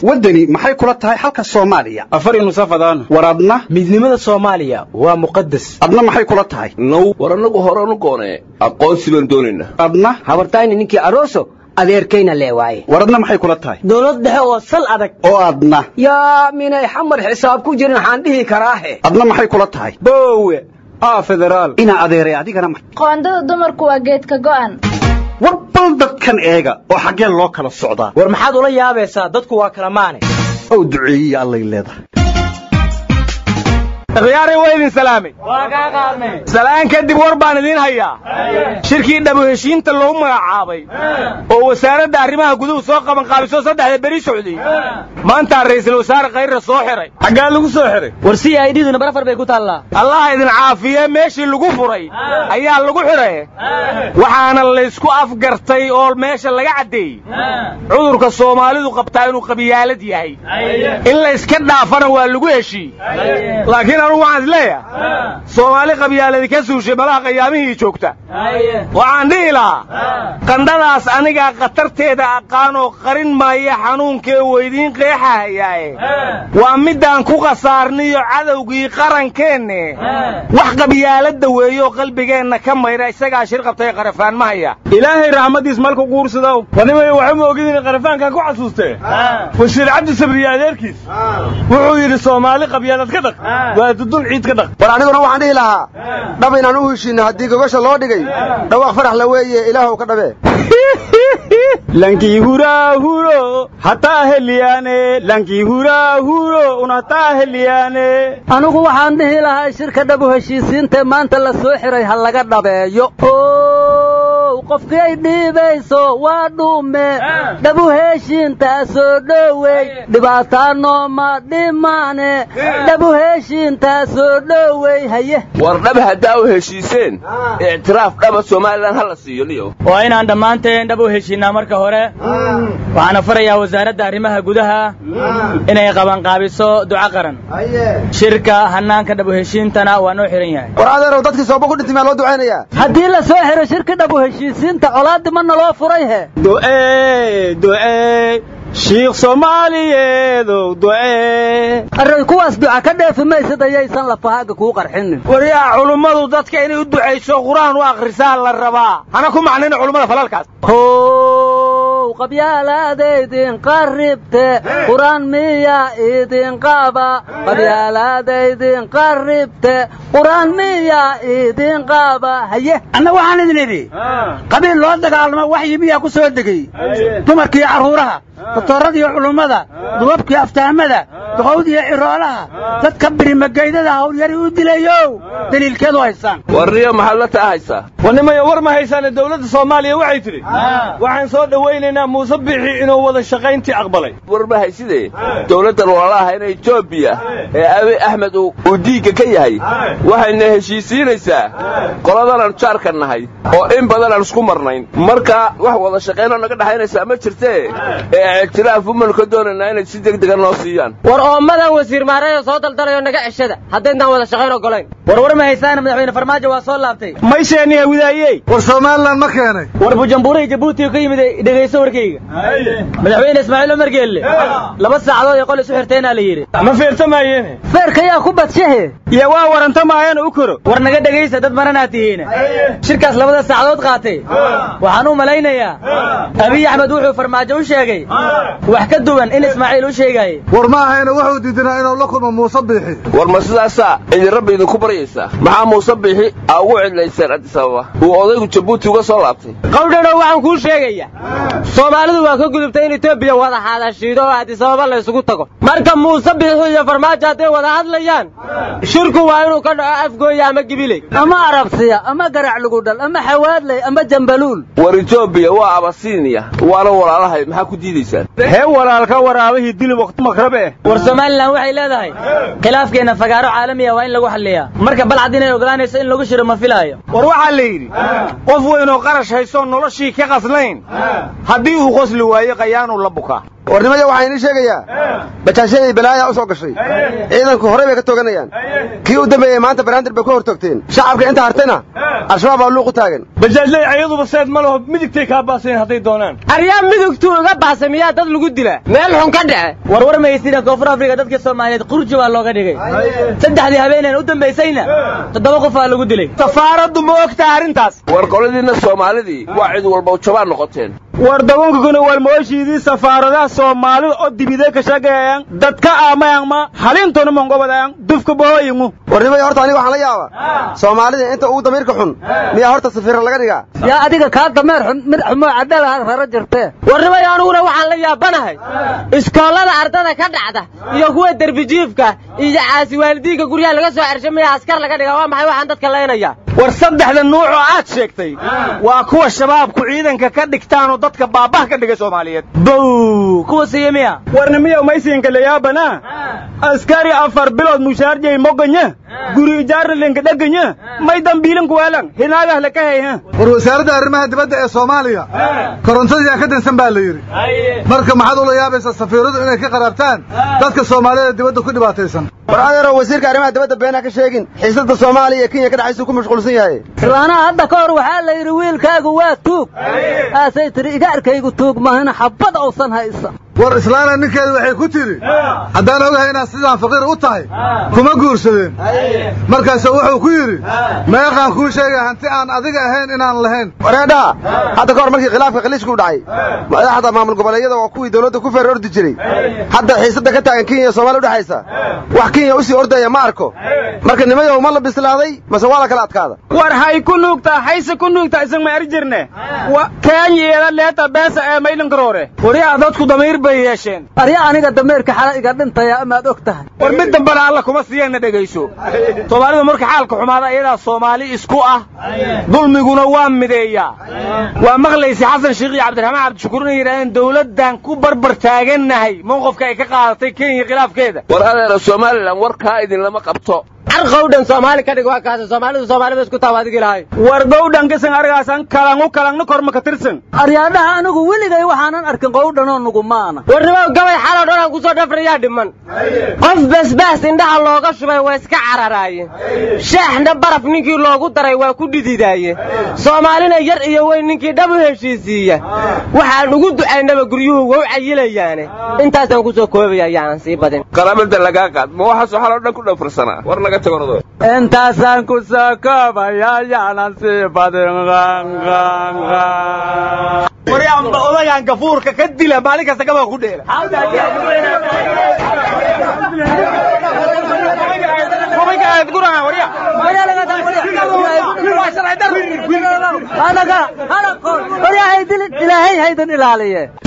waddani maxay kula tahay xalka soomaaliya afar nusafadaan war adna midnimada soomaaliya waa muqadas adna maxay kula tahay now war annagu horanu goonee aqoonsi baan doonaynaa adna habartayni ninkii aroso adeerkayna lee waaye war adna maxay kula tahay dowlad dhexe oo sal adag oo adna yaa minay xamar xisaab ku jirin waxaan dhihi karaahe adna maxay kula tahay boowe aa federaal inaa adeeray adigana ma qoondada dumarku waa geedka go'an war bal dadkan eega oo xaggeen loo kala socdaa war maxaad ula yaabaysaa dadku waa kala maane ow duceeyiya allay leedahay khiyaarey waa idin salaamay salaan kadib war baan idiin hayaa shirkii dhabu heshiinta loogu magacaabay oo wasaaradda arrimaha guduhu soo qaban qaabiso saddexda beri socday maantaa ra'iisul wasaare khayrra soo xiray xaggaa lagu soo xiray war si ay dhiduna barafar bay ku taallaa allaha idin caafiye meeshii lagu furay ayaa lagu xidhay waxaana laysku afgartay oo meesha laga caddeeyey cudurka soomaalidu qabtaa inuu qabiyaalad yahay in layska dhaafana waa lagu heshii laakiin anugu waxaan is leeyahay soomaali qabyaaladi ka suushay malaha qayaamihii joogta waxaan dhihi lahaa qandhadaas anigaa khatarteeda aqaanoo qarin maaya xanuunkee weydiin qeexahayaaye waa middaan ku khasaarniyo cadowgii qarankeenne wax qabyaaladda weeyo qalbigeenna ka mayra isagaa shir qabtay qarafaan ma haya ilaahay raxmaddiis malku guursadow wadimay waxuma ogidin qarafaankan ku xasuustee wasiir cabdi sabriye adeerkiis wuxuu yidhi soomaali qabyaalad ka dhaq waa dudun ciid ka dhaq war aniguna waxaan dhihi lahaa dhab inaan u heshiinno haddii gogasha loo dhigay dhawaaq farax la weeye ilaahow ka dhabee lankii huraahuro hataa heliyaane lankii huraahuro un hataa heliyaane anigu waxaan dhihi lahaa shirka dhabu heshiisiintae maanta la soo xiray ha laga dhabeeyo qofkii ay dhiibayso waa dhuume dhabu heshiintaa soo dhowey dhibaataa nooma dhimaane dhabu heshiintaa soo dhowey haye war dhab haddaa u heshiiseen ictiraaf dhaba somalilan ha la siiyo niyo waa inaan dhammaanteen dhab u heshiinnaa marka hore waxaana farayaa wasaaradda arrimaha gudaha inay qabanqaabiso duco qaran shirka hannaanka dhabu heshiintana waa noo xihan yahay war adeerow dadkii sooba ku dhintay maa loo ducaynayaa haddii la soo xiro shirka dhabu heshiisiinta colaaddi ma naloo furay he du'ee du'ee shiikh soomaaliyeedow du'ee array kuwaas duca ka dheefi maysad ayaysan lafahaaga kuu qarxinin waryaa culummadu dadka inay u ducayso qur-aan u akhrisaa la rabaa hana ku macnayna culummada falalkaas how qabyaalaada idin qarribte qur-aan miya idin qaba qabyaalaada idin qarribte qur-aan miya idin qaba haye anna waxaan idin idhi qabiil loo dagaalamo waxyi miyaa ku soo degay dumarkiiyo carruuraha doktorradiiyo culummada duwabkiiyo aftahamada duqowdiiyo ciroolaha dadka birimageydada hawlyari u dilayow daliilkeedu haysaan warniyo maxaad la taa haysaa warnimayo war ma haysaane dowladda soomaaliya waxay tidhi waxaan soo dhowaynaynaa muuse bixi inuu wada shaqayntii aqbalay war ma hayside dowladdan walaalahayna etoobiya ee abi axmed uu diigga ka yahay waxayna heshiisiinaysaa qoladanaan jaarka nahay oo in badan aan isku marnayn marka wax wada shaqaynoo naga dhexaynaysaa ma jirtee ee ictiraaf umanu ka doonaynaa inay si degdega noo siiyaan war oommadan wasiir maareeyo soo daldalayo naga ceshada haddayntaan wada shaqayn ogolayn war war ma haysaana madaxweyne farmaajo waa soo laabtay maysheeniya widaayey war somalilan ma keenay war bujumbura jabuuti ka yimid dhegayso warkayga madaxweyne ismaaciil cumar geelle laba saacadood ee qol isu xirteenaa la yidhi ma feertamaayeen feerka yaa ku badshahe iyo waa warantamaayeen u koro war naga dhegaysa dad maranaa tihiin shirkaas labada saacadood qaatay waxaan u malaynayaa abiy axmed wuxuu farmaajo u sheegay wax ka duwan in ismaaciil u sheegaayey war ma ahayna wuxuu diidinaa inuu la kulmo muuse biixi war ma sidaasaa idin rabbi idinku baryaysaa maxaa muuse biixi aa ugu cidlayseen addis ababa uu odaygu jabuuti uga soo laabtay qawdhadhow waxaan kuu sheegaya soomaalidu waa ka gudubtay in etoobiya wada hadashiido oo addis ababa la isugu tago marka muuse biixi iyo farmaajo hadday wada hadlayaan shirku waa inuu ka dhaco afgooya ama gibiley ama arabsiya ama garac lugudhal ama xawaadley ama jambaluul war etoobiya waa abasiiniya waana walaalahay maxaa ku diidaysaan hee walaalka waraabihii dili waqti makrabe eh war somalilan waxay leedahay khilaafkeenna fagaaro caalamiya waa in lagu xalliyaa marka balcad inay ogolaanayso in lagu shiro ma filaayo war waxaa la yidhi qof weynoo qarash haysoo noloshii ka qaslayn haddii uu qosli waayo qayaanuu la bukaa warnimaya waxaan idiin sheegayaa bajaashadii balaaya u soo gashay ciidanku horey bay ka tooganayaan kii u dambeeyey maanta banaandir bay ku hor toogteen shacabka inta hartayna al-shabaab baa luuq u taagan bajaajley ayaduba seed ma laho midigtay kaa baaseen hadday doonaan aryaa midugtuu iga baasa miyaa dad lagu dila meel xun ka dhace warwar maysina koonfur afrika dadka soomaaliyeed qurji baa looga dhigay saddexdii habeeneen u dambaysayna toddoba qof aa lagu dilay safaaraddu ma ogtaha arrintaas war qoladiinna soomaalidii waa cid walba jabaan noqoteen war dabunkaguna walmooshiidii safaaradaha soomaalida oo dibide ka shaqeeyaan dadka aamayangma halintona mongobadaan dufka bohoyingu warnimaya horta aniga waxaan la yaabaa soomaalida inta ugu damiirka xun miyaa horta safiira laga dhigaa yaa adiga kaa dameer xun mid xumoo cadalaha rara jirtee warnimay aniguna waxaan la yaabanahay iskoollada ardada ka dhacda iyo kuwa derbijiifka iyo caasi waalidiinka guryaha laga soo cershay miyaa askar laga dhigaa waa maxay waxaan dadka laynaya war saddexda nuuc oo aad sheegtay waa kuwa shabaabku ciidanka ka dhigtaanoo dadka baabah ka dhigay soomaaliyeed bow kuwa siiye miya warnimiya maysiinka layaabana askari afar bilood mushaarjay moganya guri ijaaralinka dheganya may dambiilin kuweelan hinaagah laka hayha war wasaaradda arrimaha dibadda ee soomaaliya korontadiyaa ka dansan baa la yidhi marka maxaad ula yaabaysaa safiiradu inay ka qaraabtaan dadka soomaalida dibadda ku dhibaataysan war adeero wasiirka arrimaha dibadda been ha ka sheegin xiisada soomaaliya iyo kenya ka dhexaysuu ku mashquulsan yahay islaanaha hadda ka hor waxaa la yidhi wiilkaagu waa tuug aasay tidhi igaarkaygu tuug mahana xabbad uusan haysa war islaana ninkeedu waxay ku tidhi haddaan ogahay inaad sidaan faqiir u tahay kuma guursadeen markaasuu wuxuu ku yidhi meeqaan kuu sheegay hanti aan adiga ahayn inaan lahayn wareedhaha hadda ka hor markii khilaafka khaliijku dhacay madaxda maamul goboleedyada waa kuwii dawladda ku feer ordi jiray hadda xiisadda ka taagan kenya iyo soomaaliya udhexaysa wax kenya u sii ordaya ma arko marka nimayow ma la bislaaday mase waa la kala adkaada war hay ku nuugtaa hayse ku nuugtaa isag ma eri jirne kenyiyada leeta beesa ee maylinkaroore waryaa dadku damiir bay yeesheen arya aniga dameerka xala iga dhintaya amaad og tahay war mid dambana alla kuma siiyeenna dhegayso soomaalidu marka xaalka xumaada iyadaa soomaali isku ah dulmiguna waa mideeyaa waa maqlaysa xasan sheekh iyo cabdiraxmaan cabdishakuur inay yidhahdeen dawladdan ku barbar taagannahay mowqifka ay ka qaadatay kenya khilaafkeeda war adeera somalilan warkaa idinlama qabto carqowdhan soomaali ka dhig waa kaasa soomaalidu soomaalida isku taaba adigi lahay war gowdhan kisan argaasan kalangu kalangna korma ka tirsan aryaadhaha anigu weligay waxaanan arkin qowdhanoo nugumaana warnimow gabay xaloo dhan aan ku soo dhafrayaa dhiman qof basbaas indhaha looga shubay waa iska cararaayeen shaaxna baraf ninkii loogu daray waa ku dhididaaye soomaalina yar iyo weyn ninkii dhab u heshiisiiya waxaan ugu ducaynaba guryuhu wow cayilayaane intaasaan ku soo koobaya ayaanan sii badin qaraabada lagaa qaad ma waxaasoo xaloo dhan ku dhafrsanaa war naga tago ordo intaasaan ku soo koobaya ayaanan sii badin waryaanba odagaan gafuurka ka dila maalin kasta gabaa ku dheela ilaahay haydan ilaaliye